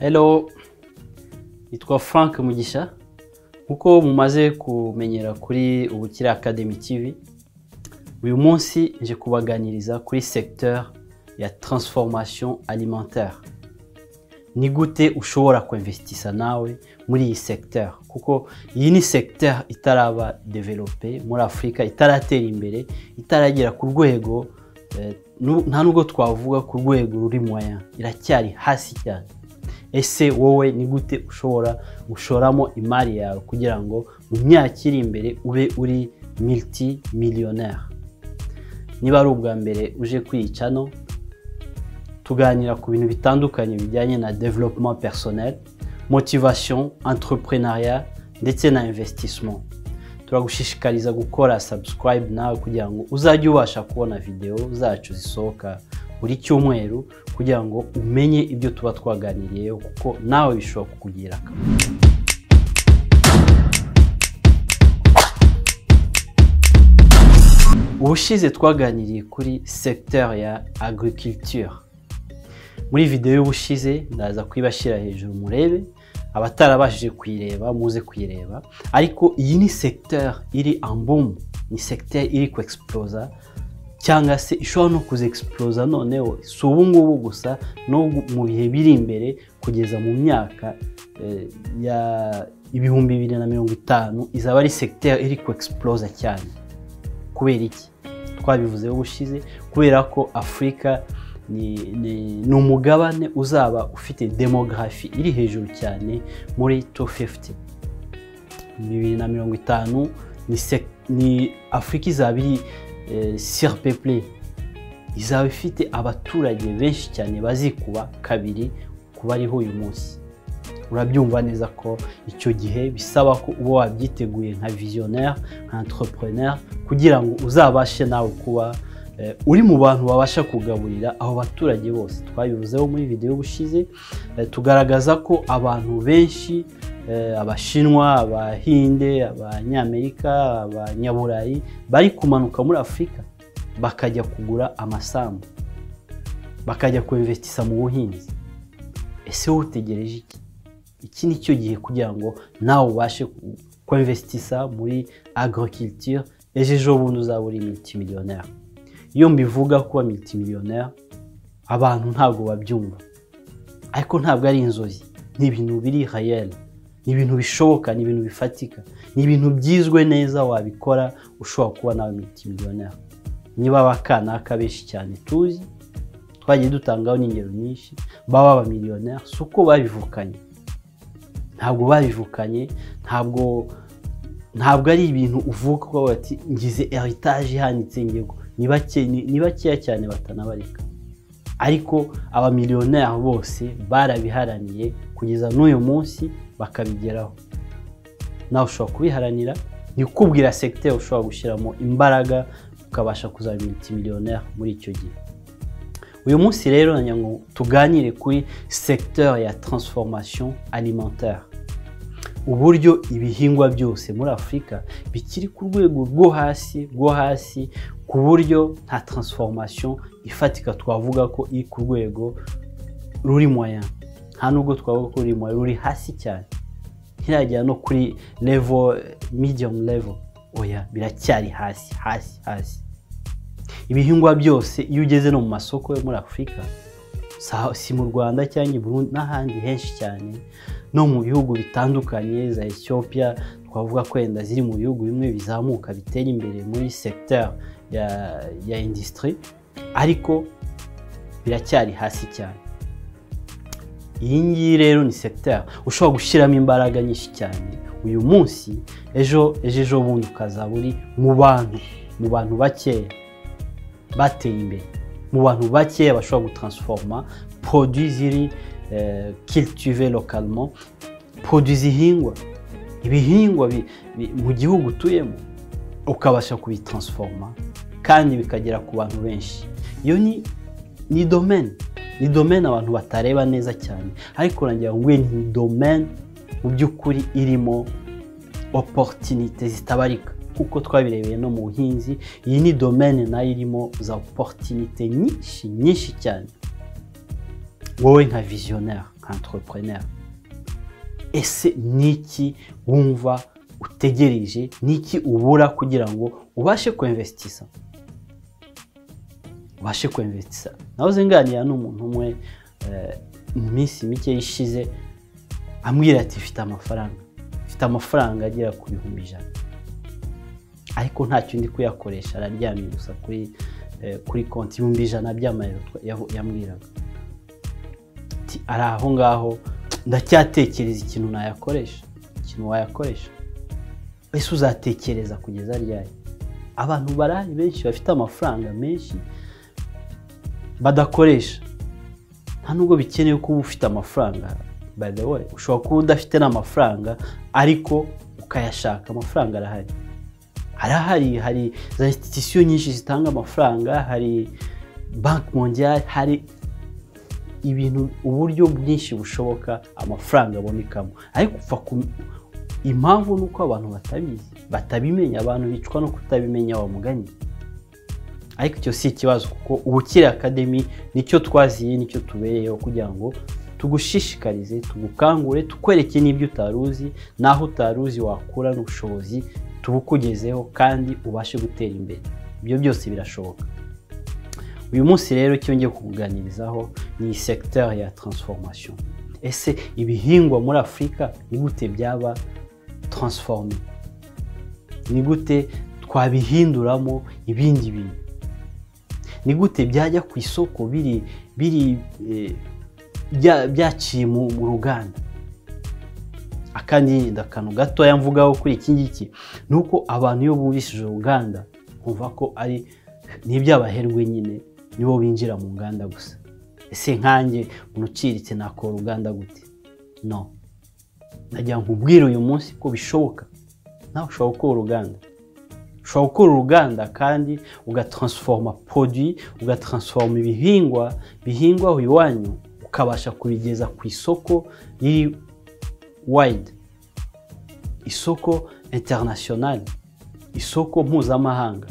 Hello nitwa Frank Mugisha nk'uko mumaze kumenyera kuri ubukira Academy TV uyu munsi nje kubaganiriza kuri secteur ya transformation alimentaire ni gute ushobora kuinvestisa nawe muri iyi secteur kuko iyi ni secteur itaraba develope muri afurika itaratera imbere itaragera ku rwego eh, nu- nta nubwo twavuga ku rwego ruri moyen iracyari hasi cyane ese wowe ni gute ushobora gushoramo imari yawe kugira ngo mu myaka iri imbere ube uri militi miliyoneri niba ari ubwa mbere uje kwiyica no tuganira ku bintu bitandukanye bijyanye na development personnel motivation entrepreneuriat ndetse na investissement turagushishikariza gukora subscribe nawe kugira ngo uzajye ubasha kubona video zacu zisohoka buri cyumweru kugira ngo umenye ibyo tuba twaganiriyeho kuko nawe bishobora kukugira akamaro ubushize twaganiriye kuri secteur ya agriculture muri videwo y'ubushize ndaza kuyibashyira hejuru murebe abatarabashije kuyireba muze kuyireba ariko iyi ni secteur iri en boom ni secteur iri ku explosa cyangwa se ishobora no kuza explosa noneho si ubu ngubu gusa no mu bihe biri imbere kugeza mu myaka eh, ya ibihumbi bibiri na mirongo itanu izaba ari secteur iri ku explosa cyane kubera iki twabivuze ubushize kubera ko afurika ni, ni, ni umugabane uzaba ufite demografi iri hejuru cyane muri 250 bibiri na mirongo itanu ni, sec- ni afurika izaba iri eh, surpeuple izaba ifite abaturage benshi cyane bazikuba kabiri ku bariho uyu munsi urabyumva neza ko icyo gihe bisaba ko uba wabyiteguye nka visionnaire nka entrepreneur kugira ngo uzabashe nawe kuba eh, uri mu bantu babasha kugaburira abo baturage bose twabivuzeho muri videwo ubushize eh, tugaragaza ko abantu benshi eh, abashinwa abahinde abanyamerika abanyaburayi bari kumanuka muri afurika bakajya kugura amasambu bakajya kuinvestisa mu buhinzi ese wowe utegereje iki iki ni cyo gihe kugira ngo nawe ubashe ku- kuinvestisa muri agriculture ejo ejo bundi uzaba uri multimillionaire iyo mbivuga kuba multimillionaire abantu ntabwo babyumva ariko ntabwo ari inzozi ni ibintu biri hayel ni ibintu bishoboka ni ibintu bifatika ni ibintu byizwe neza wabikora ushobora kuba nawe multimillionaire niba abakanaka benshi cyane tuzi twagiye dutangaho n'ingero nyinshi baba abamiliyoneri si uko babivukanye ntabwo babivukanye ntabwo ntabwo ari ibintu uvuka uko bati ngize eritage ihanitse ngego ni bake- ni- ni bakeya cyane batanabareka ariko abamiliyoneri bose barabiharaniye kugeza n'uyu munsi bakabigeraho nawe ushobora kubiharanira ni ukubwira segiteri ushobora gushyiramo imbaraga ukabasha kuzaba miliyoneri muri icyo gihe uyu munsi rero nagira ngo tuganire kuri secteur ya transformation alimentaire uburyo ibihingwa byose muri afurika bikiri ku rwego rwo hasi rwo hasi ku buryo nta transformation ifatika twavuga ko iri ku rwego ruri moya nta nubwo twavuga ko ruri moya ruri hasi cyane ntiragera no kuri level medium level oya biracyari hasi hasi hasi ibihingwa byose iyo ugeze no mu masoko yo muri afurika sa- si mu rwanda cyangwa i Burundi n'ahandi henshi cyane no mu bihugu bitandukanye za ethiopia twavuga ko wenda ziri mu bihugu bimwe bizamuka bitera imbere muri secteur ya, ya industry ariko biracyari hasi cyane iyi ngiyi rero ni secteur ushobora gushyiramo imbaraga nyinshi cyane uyu munsi ejo ejo ejo bundi ukazaba uri mu bantu mu bantu bakeya bateye imbere mu bantu bakeya bashobora gutransforma produit ziri eh, cultive localement produit zihingwa ibihingwa bi- bi- mu gihugu utuyemo ukabasha kubitransforma kandi bikagera ku bantu benshi iyo ni ni domaine ni domaine abantu batareba neza cyane ariko nagira ngo nguye ni domaine mu by'ukuri irimo oporutinite zitabarika kuko twabirebeye no mu buhinzi iyi ni domaine nayo irimo za oporutinite nyinshi nyinshi cyane wowe nka visionnaire entrepreneur ese ni iki wumva utegereje ni iki ubura kugira ngo ubashe kwemvesitisa ubashe kwemvesitisa nawe uzenganira n'umuntu umwe eh, mu minsi mike ishize ambwira ati mfite amafaranga mfite amafaranga agera ku bihumbi ijana ariko ntacyo ndi kuyakoresha araryamye gusa kuri eh, kuri konti ibihumbi ijana by'amayero twa- yavu- yambwiraga ati ari aho ngaho ndacyatekereza ikintu nayakoresha ikintu wayakoresha ese uzatekereza kugeza ryari abantu barahari benshi bafite amafaranga menshi badakoresha nta nubwo bikenewe kuba ufite amafaranga by the way ushobora kuba udafite n'amafaranga ariko ukayashaka amafaranga arahari arahari hari za institusiyo nyinshi zitanga amafaranga hari banki mondiale hari ibintu uburyo bwinshi bushoboka amafaranga abonekamo ariko upfa ku- impamvu ni uko abantu batabizi batabimenya abantu bicwa no kutabimenya wamuganye ariko icyo si ikibazo kuko ubukire akademi nicyo twaziye nicyo tubereyeho kugira ngo tugushishikarize tugukangure tukwereke n'ibyo utari uzi n'aho utari uzi wakura n'ubushobozi tubukugezeho kandi ubashe gutera imbere ibyo byose birashoboka uyu munsi rero icyo ngiye kukuganirizaho ni secteur ya transformation ese ibihingwa muri afurika ni gute byaba transforme ni gute twabihinduramo ibindi bintu ni gute byajya ku isoko biri biri eh, bya- byaciye mu mu ruganda akandi akantu gatoya mvugaho kuri iki ngiki ni uko abantu iyo bumvishije uruganda bumva ko ari n'ibyabaherwe nyine nibo binjira mu nganda gusa ese nkanjye umuntu uciriritse nakora uruganda gute no najya nkubwire uyu munsi ko bishoboka nawe ushobora gukora uruganda ushobora gukora uruganda kandi ugatransforma produit ugatransforma ibihingwa bihingwa aho iwanyu ukabasha kubigeza ku isoko riri wide isoko international isoko mpuzamahanga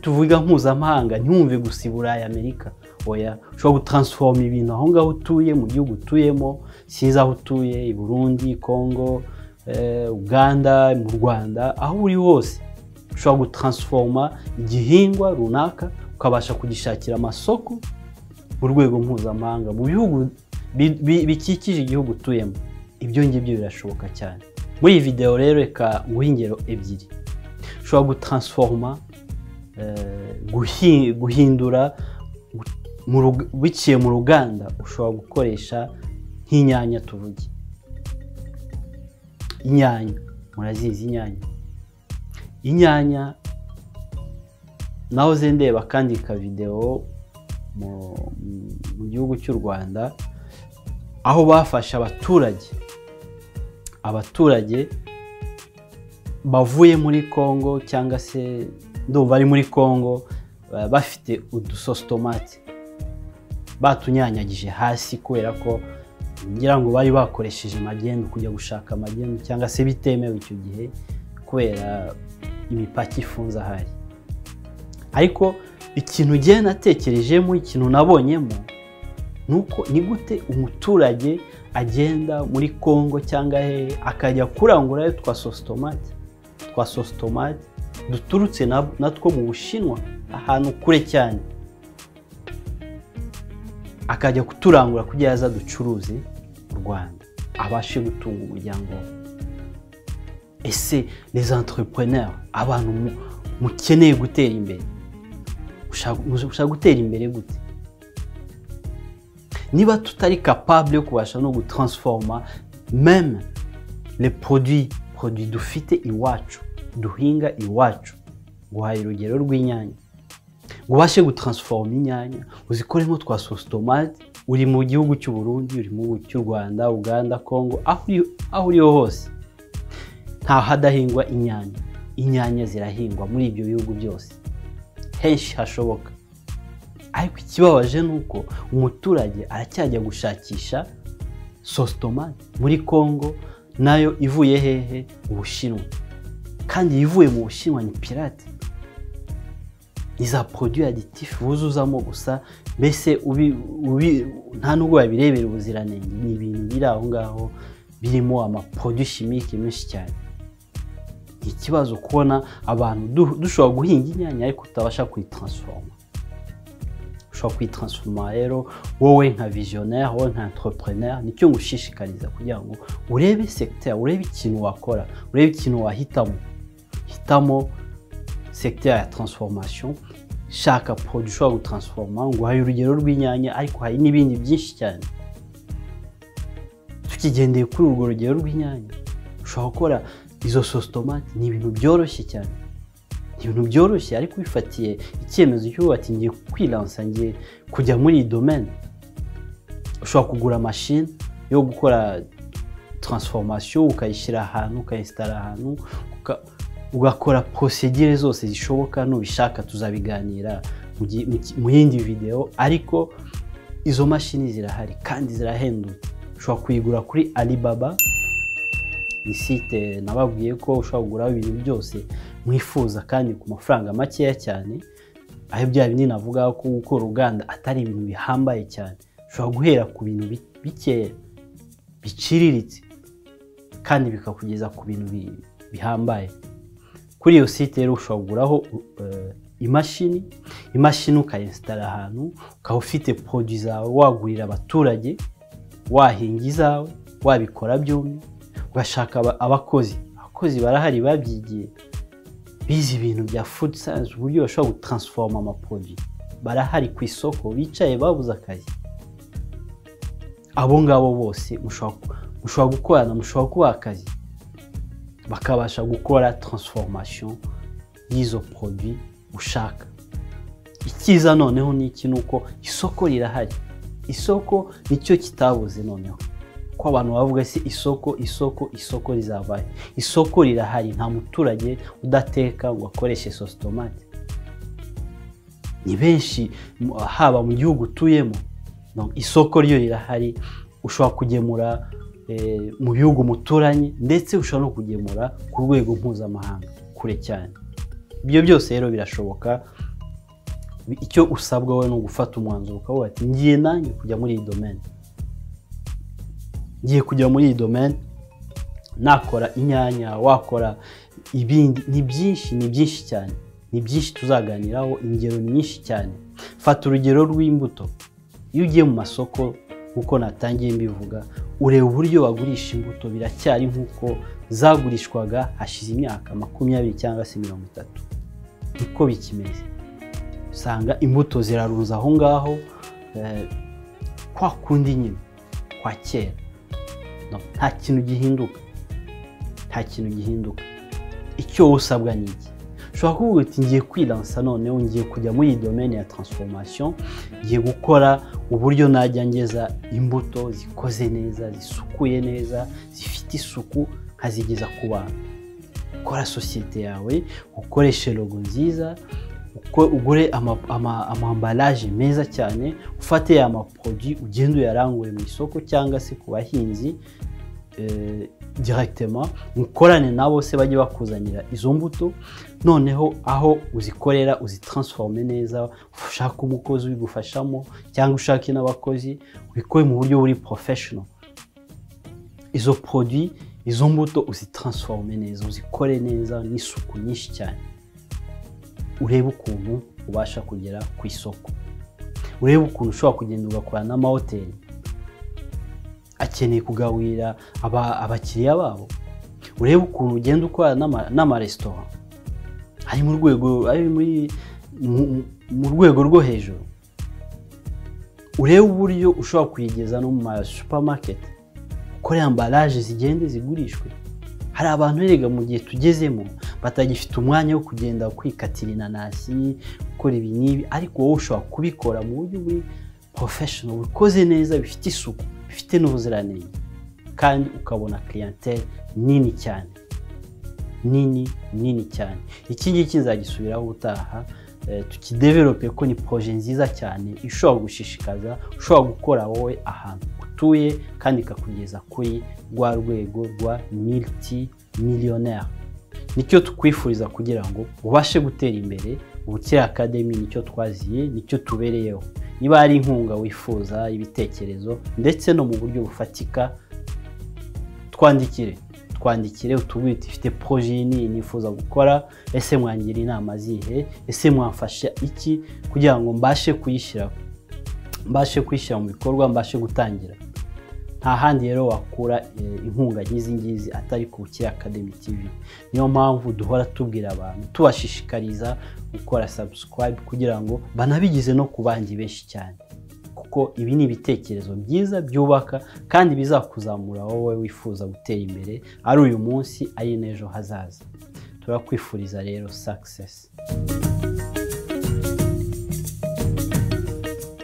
tuvuga mpuzamahanga ntiwumve gusa i burayi amerika oya ushobora gutransforma ibintu aho ngaho utuye mu gihugu utuyemo sinzi aho utuye i burundi congo eh, uganda mu rwanda aho uri hose ushobora gutransforma igihingwa runaka ukabasha kugishakira amasoko mu rwego mpuzamahanga mu bihugu bi- bi- bikikije igihugu utuyemo ibyo ngibyo birashoboka cyane muri iyi videwo rero reka nguhe ingero ebyiri ushobora gutransforma eh, guhi- guhindura gu- mu rug- biciye mu ruganda ushobora gukoresha nk'inyanya tuvuge inyanya murazizi inyanya inyanya naho zendeba akandi ka videwo mu mu gihugu cy'u rwanda aho bafashe abaturage abaturage bavuye muri congo cyangwa se ndumva ari muri congo ba- bafite udusositomati batunyanyagije hasi kubera ko ngira ngo bari bakoresheje magendu kujya gushaka magendu cyangwa se bitemewe icyo gihe kubera imipaka ifunze ahari ariko ikintu ngiye natekerejemo ikintu nabonyemo ni uko ni gute umuturage agenda muri congo cyangwa hehe akajya kurangurayo twa sositomati twa sositomati duturutse na- natwo mu bushinwa ahantu kure cyane akajya kuturangura kugira yaza ducuruze mu rwanda abashe gutunga umuryango we ese les entrepreneurs abantu mu- mukeneye gutera imbere ushaka ushaka gutera imbere gute niba tutari capable yo kubasha no gutransforma meme les produits produits dufite iwacu duhinga iwacu guhaye urugero rw'inyanya ngo ubashe gutransforma inyanya uzikoremo twa sositomate uri mu gihugu cy'u Burundi uri mu gihugu cy'u Rwanda Uganda Congo aho uri- aho uriho hose nta hadahingwa inyanya inyanya zirahingwa muri ibyo bihugu byose henshi hashoboka ariko ikibabaje ni uko umuturage aracyajya gushakisha sositomate muri congo nayo ivuye hehe ubushinwa kandi ivuye mu bushinwa ni pirate ni za produits aditifs buzuzamo gusa mbese ubi- ubi- nta n'ubwo wabirebera ubuziranenge ni ibintu biri aho ngaho birimo amaproduits chimiques menshi cyane ni ikibazo kubona abantu du- dushobora guhinga inyanya ariko tutabasha kuyitransforma ushobora kuyitransforma rero wowe nka visionnaire wowe nka entrepreneur nicyo ngushishikariza kugira ngo urebe secteur urebe ikintu wakora urebe ikintu wahitamo hitamo secteur ya transformation shaka produit ushobora gutransforma ngo uhaye urugero rw'inyanya ariko hari n'ibindi byinshi cyane tukigendeye kuri urwo rugero rw'inyanya ushobora gukora izo sositomati ni ibintu byoroshye cyane ni ibintu byoroshye ariko ubifatiye icyemezo cy'ubu ati ngiye kwiransa ngiye kujya muri iyi domene ushobora kugura mashini yo gukora transformation ukayishyira ahantu ukayisitara ahantu uka- ugakora prosedire zose zishoboka nubishaka tuzabiganira mu gi- mu ki- mu yindi video ariko izo mashini zirahari kandi zirahendutse ushobora kuyigura kuri alibaba ni site nababwiye ko ushobora kuguraho ibintu byose mwifuza kandi ku mafaranga makeya cyane aho bya bindi navuga ko gukora uruganda atari ibintu bihambaye cyane ushobora guhera ku bintu bi- bikeya biciriritse kandi bikakugeza ku bintu bi- bihambaye kuri iyo site rero ushobora kuguraho eh, imashini imashini ukayesitara ahantu ukaba ufite poroduwi zawe wagurira abaturage wahinga izawe wabikora byombi ugashaka aba- abakozi abakozi barahari babyigiye bize ibintu bya food science uburyo bashobora gutransforma amaporoduwi barahari ku isoko bicaye babuze akazi abo ngabo bose mushobora ku- mushobora gukorana mushobora kubaha akazi bakabasha gukora transformation y'izo produit ushaka icyiza noneho ni iki ni uko isoko rirahari isoko nicyo kitabuze noneho ko abantu bavuga se isoko isoko isoko rizabaye isoko rirahari nta muturage udateka ngo akoreshe sositomate ni benshi mu- haba mu gihugu utuyemo no, isoko ryo rirahari ushobora kugemura eh, mu bihugu muturanye ndetse ushobora no kugemura ku rwego mpuzamahanga kure cyane ibyo byose rero birashoboka icyo usabwa wowe ni ugufata umwanzuro ukavuga ati ngiye nanjye kujya muri iyi domene ngiye kujya muri iyi domene nakora inyanya wakora ibindi ni byinshi ni byinshi cyane ni byinshi tuzaganiraho ingero ni nyinshi cyane fata urugero rw'imbuto iyo ugiye mu masoko nk'uko natangiye mbivuga ureba uburyo bagurisha imbuto biracyari nk'uko zagurishwaga hashize imyaka makumyabiri cyangwa se mirongo itatu niko bikimeze usanga imbuto zirarunze aho ngaho eh, kwa kundi nyine kwa kera No, nta kintu gihinduka nta kintu gihinduka icyo wowe usabwa ni iki ushobora kuvuga uti ngiye kwiransa noneho ngiye kujya muri iyi domene ya transformation ngiye gukora uburyo najya ngeza imbuto zikoze neza zisukuye neza zifite isuku nkazigeza ku bantu ukora sosiyete yawe ukoreshe logo nziza uko- ugure ama- ama- amambalaje meza cyane ufate ya maporoduwi ugende uyarangure mu isoko cyangwa se ku bahinzi eh, directement mukorane nabo se bajye bakuzanira izo mbuto noneho aho uzikorera uzitransforme neza ushaka umukozi ubigufashamo cyangwa ushake n'abakozi ubikore mu buryo buri professional izo produit izo mbuto uzitransforme neza uzikore neza n'isuku nyinshi cyane urebe ukuntu ubasha kugera ku isoko urebe ukuntu ushobora kugenda ugakorana n'amahoteli akeneye kugaburira aba- abakiriya babo urebe ukuntu ugenda ukorana n'ama- n'amaresitora ari mu rwego ari muri- mu- mu rwego rwo hejuru urebe uburyo ushobora kuyigeza no mu ma supamaketi ukoreye ambaraje zigende zigurishwe hari abantu erega mu gihe tugezemo batagifite umwanya wo kugenda kwikatira inanasi gukora ibi n'ibi ariko wowe ushobora kubikora mu buryo buri porofeshono bukoze neza bifite isuku bifite n'ubuziranenge kandi ukabona clientele nini cyane nini nini cyane iki ngiki nzagisubiraho ubutaha eh, tukidevelope ko ni poroje nziza cyane ishobora gushishikaza ushobora gukora wowe ahantu utuye kandi ikakugeza kuri rwa rwego rwa militi miliyoneri nicyo tukwifuriza kugira ngo ubashe gutera imbere ubukira academy nicyo twaziye nicyo tubereyeho niba hari inkunga wifuza ibitekerezo ndetse no mu buryo bufatika twandikire twandikire utubwire uti ifite poroje iyi n'iyi nifuza gukora ese mwangira inama zihe ese mwafasha iki kugira ngo mbashe kuyishyira mbashe kuyishyira mu bikorwa mbashe gutangira nta handi rero wakura eh, inkunga nk'izi ngizi atari ku bukire academy tv niyo mpamvu duhora tubwira abantu tubashishikariza gukora subscribe kugira ngo banabigeze no ku bandi benshi cyane kuko ibi ni ibitekerezo byiza byubaka kandi bizakuzamura wowe wifuza gutera imbere ari uyu munsi ari n'ejo hazaza turakwifuriza rero success